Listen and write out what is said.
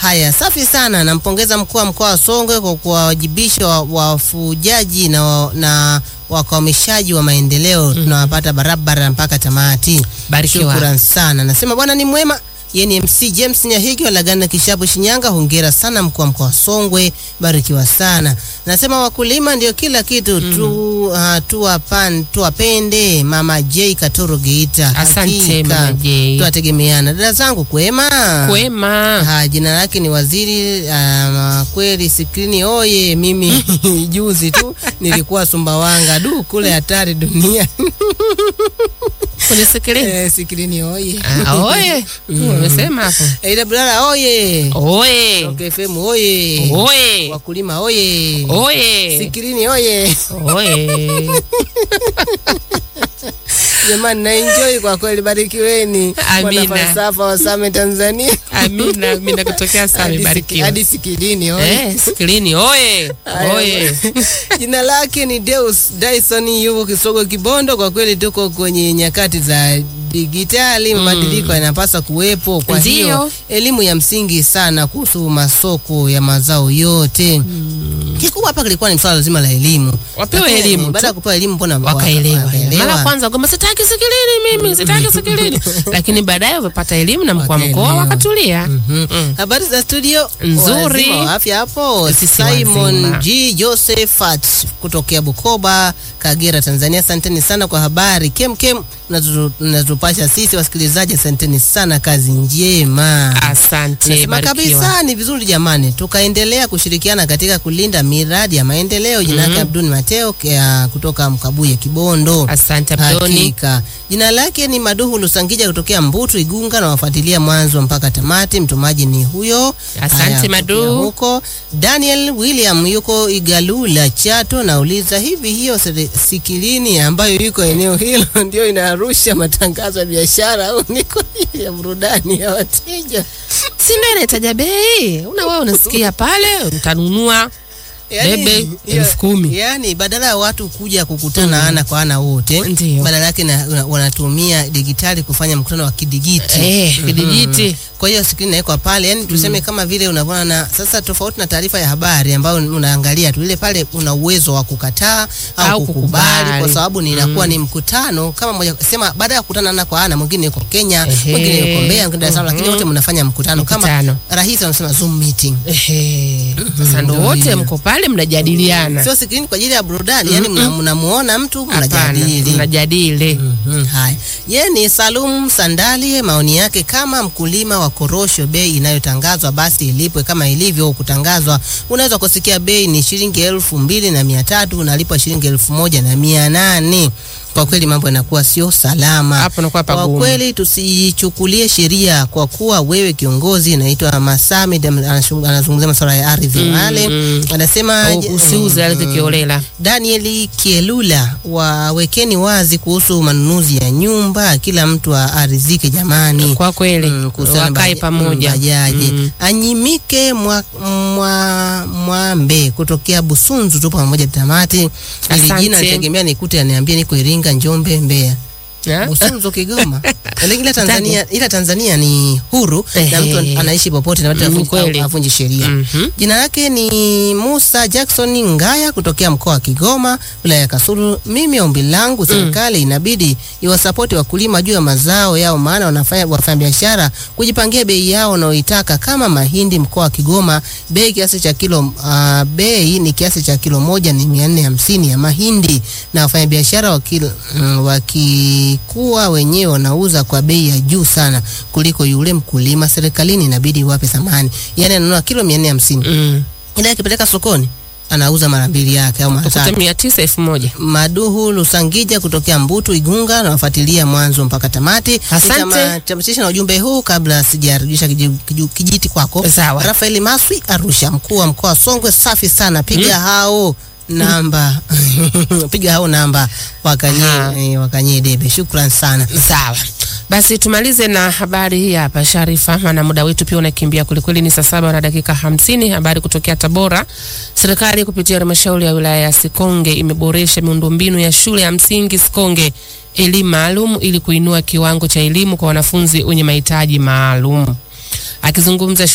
Haya, safi sana. Nampongeza mkuu wa mkoa wa Songwe kwa kuwawajibisha wa- wafujaji na, wa- na wakwamishaji wa maendeleo tunawapata barabara mpaka tamati. Barikiwa. Shukran sana. Nasema bwana ni mwema. Yeye ni MC James Nyahigi wa Lagana Kishapu Shinyanga. Hongera sana mkuu wa mkoa wa Songwe, barikiwa sana. Nasema wakulima ndio kila kitu tu, uh, tuwapan, tuwapende. Mama J Katoro Geita. Asante, Hakika, Mama J. Tuwategemeana. Dada zangu kwema. Kwema. Ha, jina lake ni Waziri um, kweli skrini oye. Mimi juzi tu nilikuwa Sumbawanga, du kule hatari dunia. Unisikilize. Eh, skrini oye. Ah, oye. Umesema hapo. Aida Bulala oye. Oye. Rock FM oye. Oye. Wakulima oye. Oye. Skrini oye. Oye. Jamani na enjoy kwa kweli, barikiweni. Amina. Wanafalsafa wa Same Tanzania. Amina, amina kutokea sana Hadi siki- barikiwa. Hadi skrini oye. Eh, skrini oye. Haya, Oye. Jina lake ni Deus Dyson, yuko Kisogo Kibondo. Kwa kweli tuko kwenye nyakati za digitali, mabadiliko yanapaswa kuwepo. Kwa hiyo Ndiyo. elimu ya msingi sana kuhusu masoko ya mazao yote. Kikubwa hapa kilikuwa ni swala zima la elimu. Wapewe Lakini elimu Baada ya tu. kupewa elimu, mbona wakaelewa wakaelewa? mara kwanza kwamba sitaki sikilini mimi sitaki sikilini lakini baadaye wamepata elimu na mkuu wa mkoa Wakaelewa. wakatulia Mhm. Mm. Habari za studio Nzuri. Wazima wa afya hapo. Sisi Simon wazima. G Josephat kutokea Bukoba, Kagera, Tanzania. Asanteni sana kwa habari kem kem mnazo- mnazopasha sisi wasikilizaji. Asanteni sana, kazi njema. asante Nasema barikiwa kabisa ni vizuri jamani, tukaendelea kushirikiana katika kulinda miradi ya maendeleo. Jina lake Abdul Mateo kia- kutoka Mkabuye Kibondo. asante Abdoni Hakika. Jina lake ni Maduhu Lusangija kutokea Mbutu Igunga, na wafuatilia mwanzo mpaka tamati. Mtumaji ni huyo. Asante, Haya, kutokea Madu. Huko Daniel William yuko Igalula Chato, nauliza hivi, hiyo sere- sikilini ambayo iko eneo hilo ndio inarusha matangazo ya biashara au ni kwa ajili ya burudani ya wateja? si ndio inahitaja bei una wewe unasikia pale utanunua Bebe, hiyo- elfu kumi. Yani badala ya watu kuja kukutana ana kwa ana wote, Ndiyo. badala yake na- na- wanatumia digitali kufanya mkutano wa kidigiti. eh Mhm. kidijiti Kwa hiyo skrini inawekwa pale, yani tuseme kama vile unavyoona na sasa, tofauti na taarifa ya habari ambayo unaangalia tu ile pale, una uwezo wa kukataa au, Au kukubali, kukubali. kwa sababu ni inakuwa ni mkutano kama moja, sema baada ya kukutana ana kwa ana, mwingine yuko Kenya, Ehe. mwingine yuko Mbeya, mwingine Dar es Salaam, lakini Mhm. wote mnafanya mkutano kama Mkutano. rahisi, wanasema zoom meeting. Ehe. sasa ndo Ndio wote hiyo. mko pale mnajadiliana Sio skrini kwa ajili ya burudani, yani mna- mnamuona mtu hapana mnajadili. mnajadili Mhm, haya. Ye ni Salum Sandali, maoni yake kama mkulima wa korosho, bei inayotangazwa basi ilipwe kama ilivyo kutangazwa. Unaweza kusikia bei ni shilingi elfu mbili na mia tatu unalipwa shilingi elfu moja na mia nane Kwa kweli mambo yanakuwa sio salama. Hapo inakuwa Kwa pagumu. kweli tusichukulie sheria kwa kuwa wewe kiongozi, naitwa Masami, anashung- anazungumzia masuala ya ardhi Mm, wale, mm. anasema Au usiuze ardhi kiolela Danieli Kielula, wawekeni wazi kuhusu manunuzi ya nyumba, kila mtu aridhike jamani. kwa kweli Mm, kuhusiana na wakae baja- pamoja mm, bajaji. Mm. Anyimike mwa, mwa, Mwambe kutokea Busunzu, tupo pamoja tamati. Ili Asante. jina nitegemea nikute aniambie niko Iringa, Njombe, Mbeya, Ya? Busunzu, Kigoma. Lakini ila Tanzania, ila Tanzania ni huru na Ehe. mtu anaishi popote na watu Mm, havunji- kweli. havunji sheria. Mhm. Jina lake ni Musa Jackson Ngaya kutokea mkoa wa Kigoma, wilaya ya Kasulu. Mimi ombi langu serikali inabidi iwasapoti wakulima juu ya mazao yao, maana wanafanya wafanya biashara kujipangia bei yao wanaoitaka. Kama mahindi mkoa wa Kigoma, bei kiasi cha kilo uh, bei ni kiasi cha kilo moja ni mia nne hamsini ya mahindi, na wafanya biashara wakil, mm, wakikuwa wenyewe wanauza kwa bei ya juu sana kuliko yule mkulima. Serikalini inabidi iwape thamani, yani ananunua kilo mia nne hamsini Mm. ila akipeleka sokoni anauza mara mbili yake au mara Ukute tatu. mia tisa elfu moja Maduhu Lusangija kutokea Mbutu Igunga, nawafuatilia mwanzo mpaka tamati. Asante. Nitamatisha na ujumbe huu kabla sijarudisha kiji- kiji- kijiti kwako. Sawa. Rafaeli Maswi Arusha, mkuu wa mkoa wa Songwe, safi sana, piga hao namba piga hao namba wakanyie, Aha. eh, wakanyie debe. Shukran sana. Sawa, basi tumalize na habari hii hapa Sharifa, maana muda wetu pia unakimbia kwelikweli. Ni saa saba na dakika hamsini. Habari kutokea Tabora. Serikali kupitia halmashauri ya wilaya ya Sikonge imeboresha miundombinu ya shule ya msingi Sikonge elimu maalum ili kuinua kiwango cha elimu kwa wanafunzi wenye mahitaji maalum. Akizungumza